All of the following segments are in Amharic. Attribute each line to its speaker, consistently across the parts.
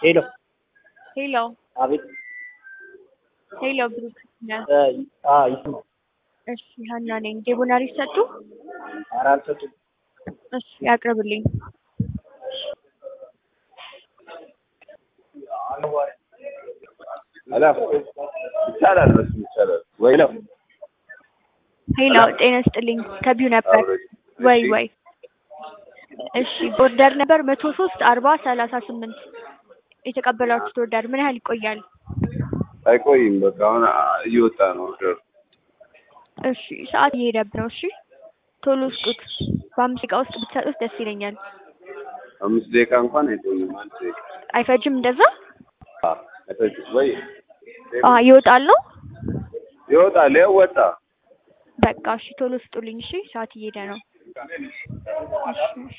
Speaker 1: ሄሎ
Speaker 2: ሄሎ
Speaker 1: አቤት
Speaker 2: ሄሎ ብሩክ ነህ?
Speaker 1: እ አ ይስማ
Speaker 2: እሺ ሀና ነኝ። ዴቦናሪ ሰጡ?
Speaker 1: ኧረ አልሰጡም።
Speaker 2: እሺ ያቅርብልኝ።
Speaker 3: አላ ይቻላል፣ በሱ ይቻላል። ወይ ነው
Speaker 2: ሄሎ ጤና ይስጥልኝ። ከቢው ነበር ወይ ወይ እሺ ኦርደር ነበር መቶ ሶስት አርባ ሰላሳ ስምንት የተቀበላችሁት ኦርደር ምን ያህል ይቆያል?
Speaker 3: አይቆይም። በቃ አሁን እየወጣ ነው ኦርደር።
Speaker 2: እሺ ሰዓት እየሄደብን ነው። እሺ ቶሎ ስጡት። በአምስት ደቂቃ ውስጥ ብትሰጡት ደስ ይለኛል።
Speaker 3: አምስት ደቂቃ እንኳን አይቆይም። አንድ ደቂቃ
Speaker 2: አይፈጅም እንደዛ?
Speaker 3: አ፣ አይፈጅም ወይ
Speaker 2: አ ይወጣል ነው?
Speaker 3: ይወጣል። ያው ወጣ።
Speaker 2: በቃ እሺ ቶሎ ስጡልኝ። እሺ ሰዓት እየሄደ ነው። እሺ እሺ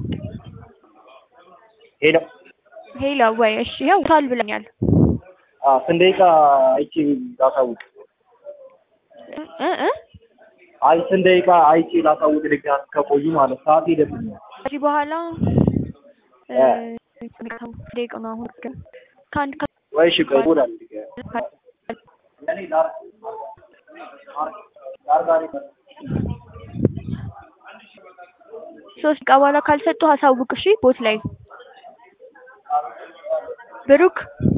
Speaker 1: ሄሎ
Speaker 2: ሄሎ ወይ እሺ ይኸው ውቷል ብለኛል።
Speaker 1: አ ስንት ደቂቃ አይቼ ላሳውቅ?
Speaker 2: እ እ
Speaker 1: አይ ስንት ደቂቃ አይቼ ላሳውቅ? ልክ ከቆዩ ማለት ሰዓት ሄደብኛል።
Speaker 2: ከዚህ በኋላ እ ደቂቃ ነው አሁን ግን ከአንድ ከ
Speaker 1: ወይ እሺ ቆይ ቦላ እኔ ዳር ዳር ዳር
Speaker 2: ሶስት ደቂቃ በኋላ ካልሰጡ አሳውቅ። እሺ ቦት ላይ ብሩክ